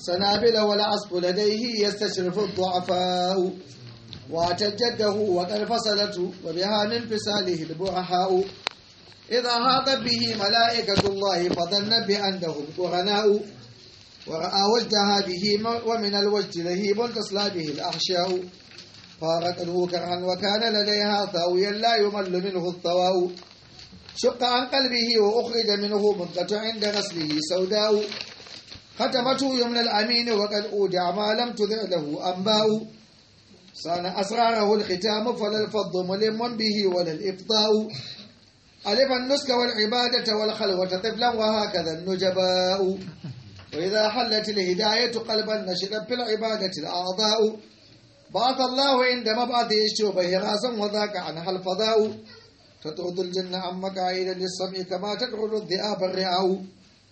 سنابل والعصف لديه يستشرف الضعفاء وتجده وقد فصلت وبها من فساله البرحاء إذا هاطت به ملائكة الله فظن بأنهم قرناء ورأى وجدها به ومن الوجد لهيب تصلى به الأحشاء فارقته كرها وكان لديها ثاويا لا يمل منه الثواء شق عن قلبه وأخرج منه منقة عند غسله سوداء ختمته يمنى الأمين وقد أودع ما لم تذع له أنباء صان أسراره الختام فلا الفض ملم به ولا الإفضاء ألف النسك والعبادة والخلوة طفلا وهكذا النجباء وإذا حلت الهداية قلبا نشرت في العبادة الأعضاء بعث الله عند مبعث الشوبه راسا وذاك عنها الفضاء تطرد الجنة عن مقاعد للسمع كما تطرد الذئاب الرعاء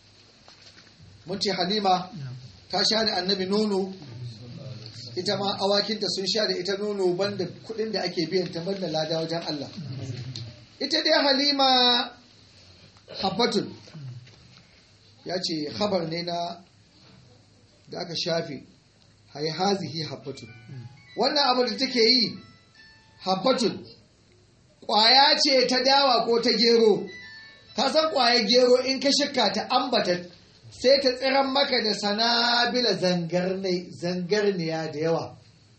منتي حليمة تشان النبي نونو ita ma awakinta sun sha da ita nono banda kudin da ake biyan ta banda lada wajen Allah ita dai halima habbatun ya ce habar ne na da aka shafe hai hazihi habbatun wannan abu da take yi habbatun ƙwaya ce ta dawa ko ta gero ka san ƙwayar gero in ka shakka ta ambata sai ta tsiran maka da sanabila zangarniya da yawa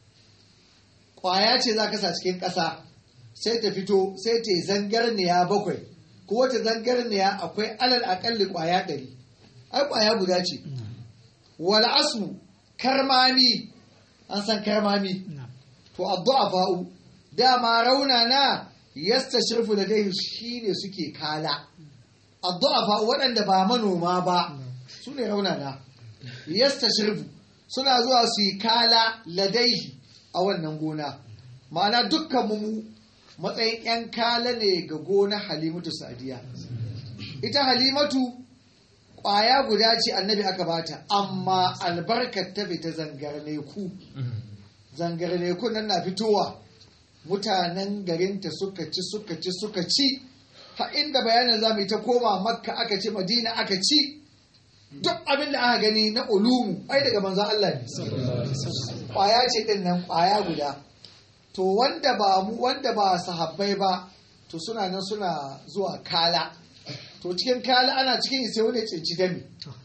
ƙwaya ce za ka sa cikin ƙasa sai ta fito sai ta yi zangarniya bakwai ko wata zangarniya akwai alal akalli ƙwaya ɗari ai ƙwaya guda ce wal asu karmami an san karmami to addu'a fa'u dama rauna na yasta shirfu da dai shine suke kala addu'a fa'u waɗanda ba manoma ba su ne raunana yasta shirfu suna zuwa su yi kala ladaihi a wannan gona ma'ana dukkan mu matsayin 'yan kala ne ga gona halimatu sadiya ita halimatu ƙwaya guda ce annabi aka bata amma albarkar ta fita zangarne ku zangarne ku nan na fitowa mutanen garinta suka ci suka ci suka ci ha inda bayanin za mu yi ta koma makka aka ci madina aka ci duk abin da aka gani na ulumu ai daga manzon Allah ne kwaya ce din nan kwaya guda to wanda ba mu wanda ba sahabbai ba to suna nan suna zuwa kala to cikin kala ana cikin sai wani cinci dami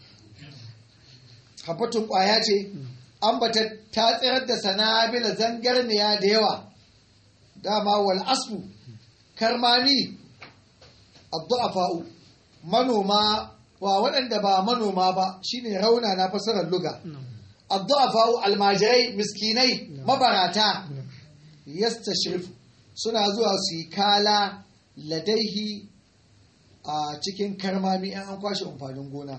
habbatun kwaya ce an bata ta tsirar da sanabila zangarniya da yawa dama wal asfu karmami addu'afa'u manoma wa waɗanda ba manoma ba shine rauna na fasarar luga addu'afa'u almajirai miskinai mabarata yastashrifu suna zuwa su yi kala ladaihi a cikin karmami an an kwashe amfanin gona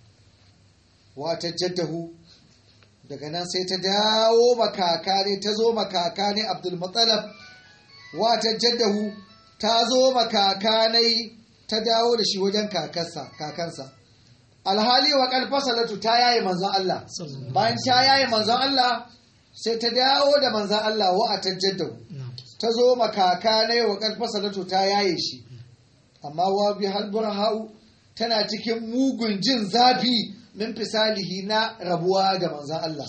wata jaddahu daga nan sai ta dawo makaka ne ta zo makaka ne abdulmutsalab wata jaddahu ta zo makaka ne ta dawo da shi wajen kakansa alhali wa kalfasalatu ta yaye manzon Allah bayan ta yaye manzon Allah sai ta dawo da manzon Allah wa a tajjaddahu ta zo makaka ne wa kalfasalatu ta yaye shi amma wa bi halburhau tana cikin mugun jin zafi min fisalihi na rabuwa da manzon Allah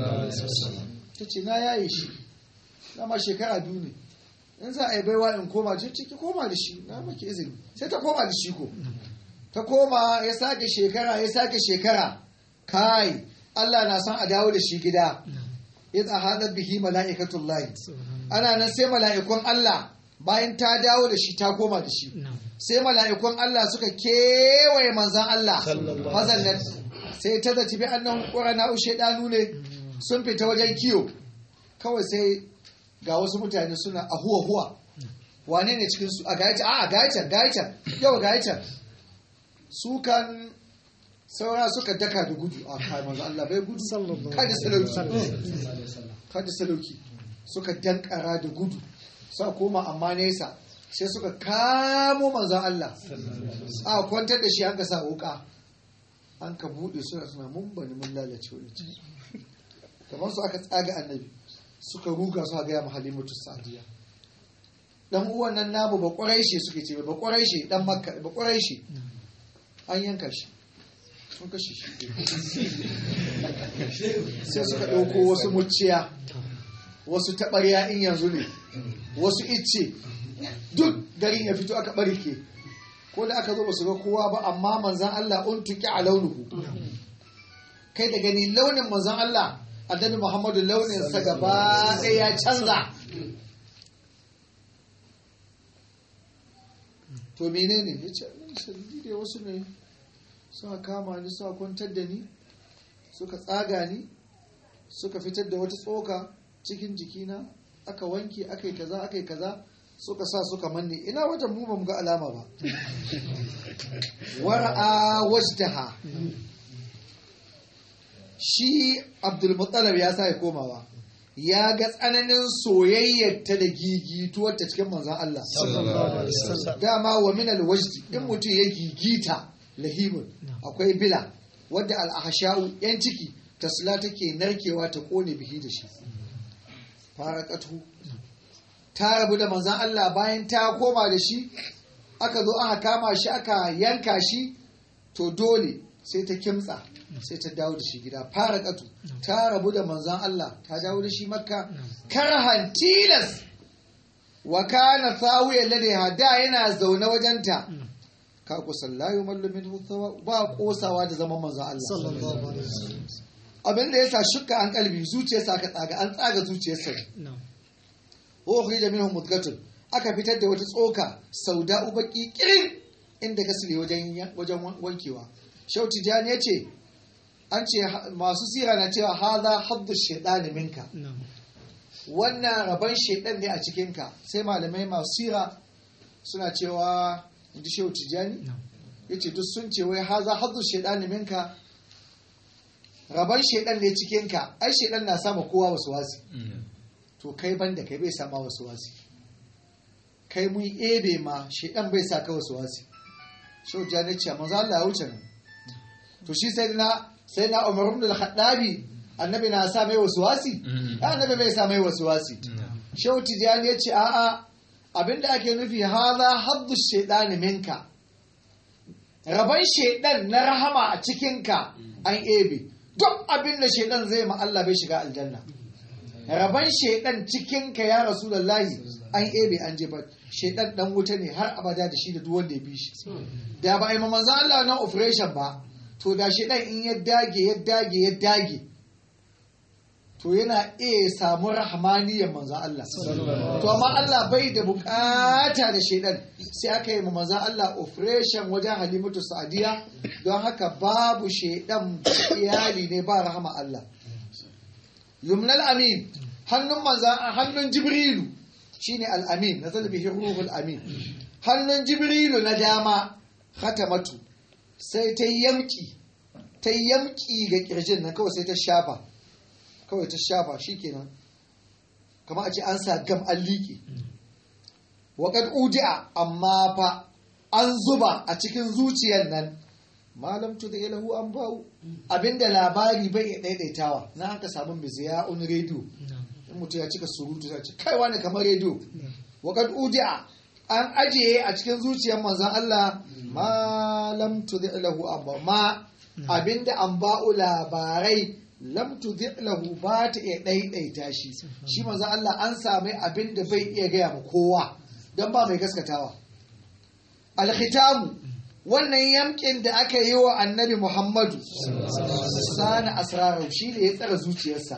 ta ce na yaye shi dama shekara biyu ne in za a yi baiwa in koma ce ciki koma da shi na maki izini sai ta koma da shi ko ta koma ya sake shekara ya sake shekara kai Allah na son a dawo da shi gida in a hadar bihi mala'ikatullahi ana nan sai mala'ikun Allah bayan ta dawo da shi ta koma da shi sai mala'ikun Allah suka kewaye manzan Allah mazallan sai ta zaci bi annan ƙwarana shaidanu ne sun fita wajen kiyo kawai sai ga wasu mutane suna a huwa huwa wane ne cikinsu a gayacin a gayacin gayacin yau gayacin su kan saura suka daka da gudu a kai manzo Allah bai gudu kada salauki kada salauki suka dankara da gudu sa koma amma nesa sai suka kamo manzo Allah a kwantar da shi an ka sa wuka an ka bude suna suna mun bani mun lalace wani ciki kamar su aka tsaga annabi suka ruga su gaya halimatu sadiya dan uwan nan namu ba kwarai shi suke ce ba kwarai shi dan makka ba kwarai shi an yanka shi sun kashe shi sai suka ɗauko wasu muciya wasu taɓarya in yanzu ne wasu icce duk garin ya fito aka ɓarke ko da aka zo ba su ga kowa ba amma manzan Allah un tuki a launuhu kai da gani launin manzan Allah annabi Muhammadu launin sa gaba ɗaya ya canza to menene ya ce shirgi dai wasu ne suka kama ni suka kwantar da ni suka tsaga ni suka fitar da wata tsoka cikin jikina aka wanke aka yi kaza aka yi kaza suka sa suka manne ina wata mu ba mu ga alama ba wara'a wajtaha shi abdulmuttalab ya sa ya komawa ya ga tsananin soyayyarta da gigituwarta cikin manzan Allah dama wa min alwajdi in mutum ya gigita lahimun akwai bila wadda al'ahasha'u yan ciki tasla take narkewa ta kone bihi da shi farakatu ta rabu da manzan Allah bayan ta koma da shi aka zo aka kama shi aka yanka shi to dole sai ta kimtsa sai ta dawo da shi gida fara katu ta rabu da manzan Allah ta dawo da shi makka karhan tilas wa kana thawiyan ladaiha da yana zaune wajenta ka kusan la yumallu minhu ba kosawa da zaman manzan Allah abin da yasa shukka an kalbi zuciyarsa aka tsaga an tsaga zuciyarsa wa ukhrija minhum mudgatun aka fitar da wata tsoka sauda ubaki kirin inda gasile wajen wajen wankewa shauti jani yace an ce masu sira na cewa haza haddu shaidani minka wannan rabon shaidan ne a cikinka sai malamai masu sira suna cewa inda shehu tijjani ya ce duk sun ce wai haza haddu shaidani minka rabon shaidan ne cikinka ai shaidan na sama kowa wasu wasi to kai ban da kai bai sama wasu wasi kai mun ebe ma shaidan bai sa ka wasu wasi shehu tijjani ce manzo Allah ya wuce nan to shi sai na sai na umar ibn al-khattabi annabi na sa mai wasuwasi annabi bai sa mai wasuwasi shehu tijani ya ce a'a abinda ake nufi haza haddu shaidani minka raban shaidan na rahama a cikinka an ebe duk abinda shaidan zai ma Allah bai shiga aljanna raban shaidan cikinka ya rasulullahi an ebe an jefa shaidan dan wuta ne har abada da shi da duk wanda ya bi shi da ba a yi manzan Allah na operation ba to da shi ɗan in ya dage ya dage ya dage to yana iya samu rahmaniyar manzan Allah to amma Allah bai da bukata da shaidan sai aka yi ma manzan Allah operation wajen halimatu sa'adiya don haka babu shaidan iyali ne ba rahama Allah yumnal amin hannun manzan hannun jibrilu shine al-amin na zalbihi ruhul amin hannun jibrilu na dama khatamatu sai ta yamki ta yamki ga kirjin nan kawai sai ta shafa kawai ta shafa shikenan kamar a ce an sa gam an liƙe waƙad uji'a amma fa an zuba a cikin zuciyar nan malam tu da ilahu an ba'u abinda labari bai iya daidaitawa na haka samun miziya on rediyo in mutum ya cika surutu sai ce kai wani kamar rediyo waƙad uji'a an ajiye a cikin zuciyar manzan Allah malam tu da ilahu an ba'u ma abinda an ba'u labarai lam tudhi'lahu ba ta iya ɗaiɗaita shi shi manzo Allah an sami abin da bai iya gaya ma kowa don ba mai gaskatawa alkhitamu wannan yamkin da aka yi wa annabi Muhammadu sani asrarau shi ne ya tsara zuciyarsa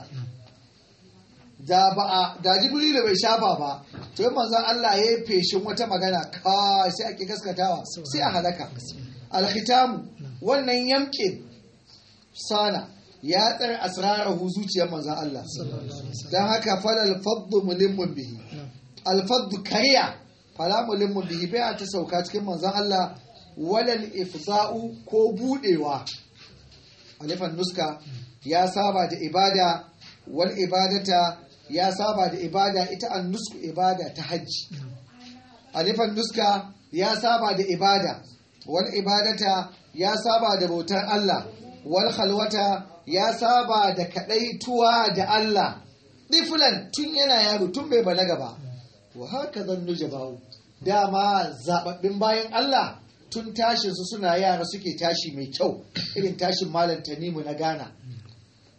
da ba a da jibrilu bai shafa ba to yi manzon Allah ya yi feshin wata magana ka sai ake gaskatawa sai a halaka alkhitamu wannan yamkin sana ya tsare asrarahu zuciyar manzan Allah don haka falal faddu mulimmun bihi alfaddu kariya fala mulimmun bihi bai ta sauka cikin manzan Allah walal ifza'u ko budewa alifan nuska ya saba da ibada wal ibadata ya saba da ibada ita an nusku ibada ta hajji alifan nuska ya saba da ibada wal ibadata ya saba da bautar Allah wal khalwata ya saba da kadaituwa da Allah ɗifulan tun yana yaro tun bai balaga ba wa haka zan nuje bawo dama zababbin bayan Allah tun tashin su suna yara suke tashi mai kyau irin tashin malam tanimu na Ghana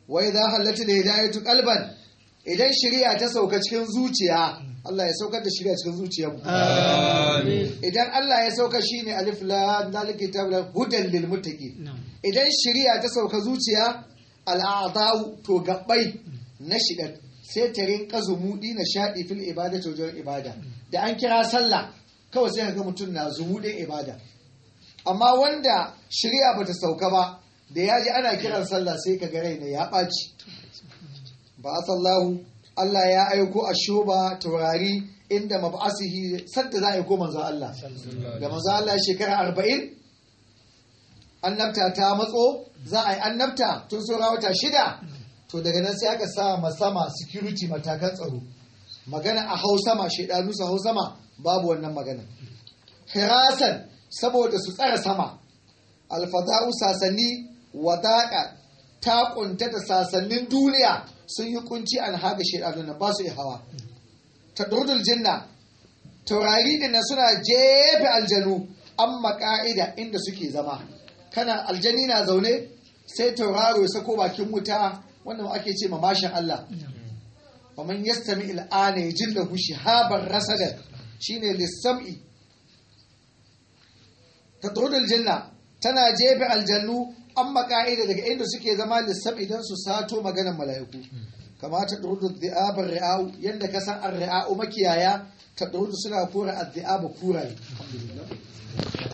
wa idza halatil hidayatu qalban idan shari'a ta sauka cikin zuciya Allah ya saukar da shari'a cikin zuciyarmu idan Allah ya sauka shine alif lam zalika kitabul hudan lil muttaqin idan shari'a ta sauka zuciya al'adau to gabbai na shidan sai ta rinka zumudi na shaɗi fil ibada ta wajen ibada da an kira sallah kawai sai ga mutum na zumudin ibada amma wanda shari'a bata sauka ba da ya ji ana kiran sallah sai ka ga raina ya ɓaci ba sallahu Allah ya aiko a shoba taurari inda mab'asihi sadda za a aiko manzo Allah da manzo Allah shekara arba'in annabta ta matso za a yi annabta tun saura wata shida to daga nan sai aka sa sama security matakan tsaro magana a hau sama shaidanu su hau sama babu wannan magana hirasan saboda su tsara sama alfada'u sasanni wadaƙa ta kunta da sasannin duniya sun yi kunci an haga shaidanu nan ba su yi hawa tadrudul jinna taurari din suna jefe aljanu amma ka'ida inda suke zama kana aljani na zaune sai tauraro ya sako bakin wuta wannan ake ce ma mashin Allah wa man yastami al'ana yajillahu shihaban rasadan shine lissam'i tadrudul janna tana jefe aljannu amma ka'ida daga inda suke zama lissam idan su sato maganar mala'iku kama tadrudul dhi'abar ri'au yanda ka san ar-ri'au makiyaya tadrudu suna kora ad-dhi'aba kuraye alhamdulillah